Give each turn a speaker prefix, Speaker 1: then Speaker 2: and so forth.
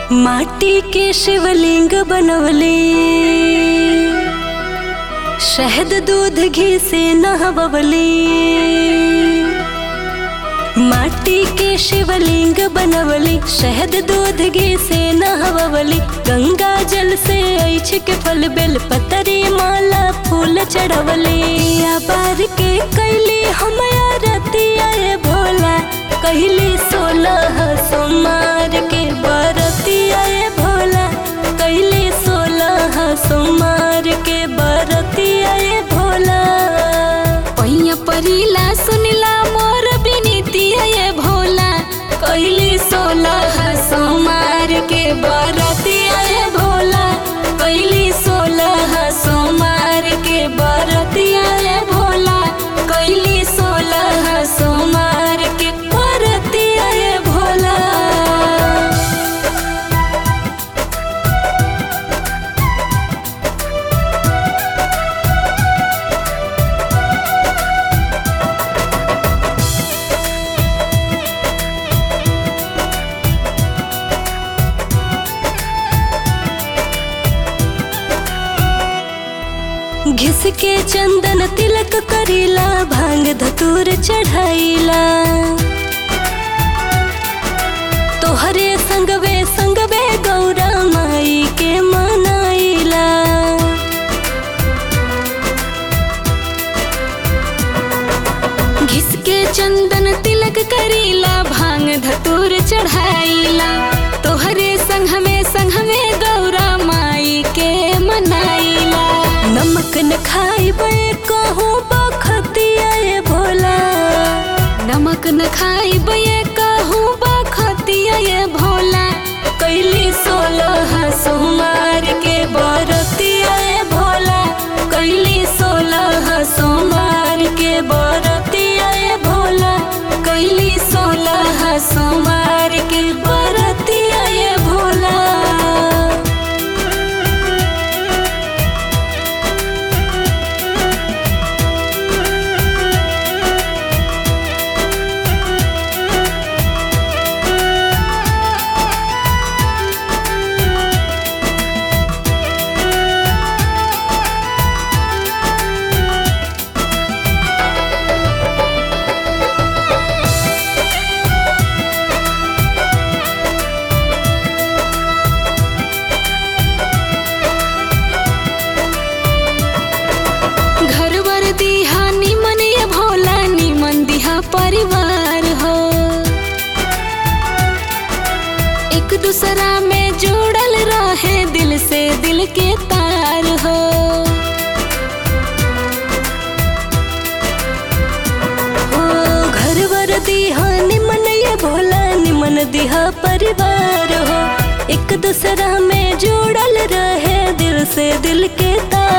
Speaker 1: माटी के शिवलिंग बनवले शहद दूध घी से नहबवले माटी के शिवलिंग बनवली शहद दूध घी से नहवली गंगा जल से ऐछ के फल बेल पतरी माला फूल चढ़वले आबार के कैली हम रतिया भोला कहली सोलह सोमार के बरतिया भोला कैली सोलह सोमार के बरतिया भोला
Speaker 2: पहिया परिला सुनिला मोर बिनीतिया ये भोला
Speaker 1: कैली सोलह सोमार के बरतिया भोला कैली सोलह सोमार के बरतिया भोला कैली सोलह सोमार के बरतिया भोला घिस के चंदन तिलक करीला भांग धतूर चढ़ाईला तोहरे संगवे संगवे गौरा माई के मनाइला
Speaker 2: घिस के चंदन तिलक करीला भांग धतूर चढ़ाईला तोहरे संग में संग में गौरा माई के मनाइला
Speaker 1: नमक न खाइबे कहूँ बखतिया ये भोला
Speaker 2: नमक न खाइब ये कहूँ बखतिया ये भोला
Speaker 1: कैली सोलह सोमार के बरतिया ये भोला कैली सोलह सोमार के बरतिया ये भोला कैली सोलह सोमार के बरतिया ये भोला
Speaker 2: घर वर दिहा निमन ये भोला निमन दिहा परिवार हो एक दूसरा में जुड़ल रहे दिल से दिल के तार हो
Speaker 1: ओ घर वर दिहा निमन ये भोला निमन दिहा परिवार हो एक दूसरा में जुड़ल रहे दिल से दिल के तार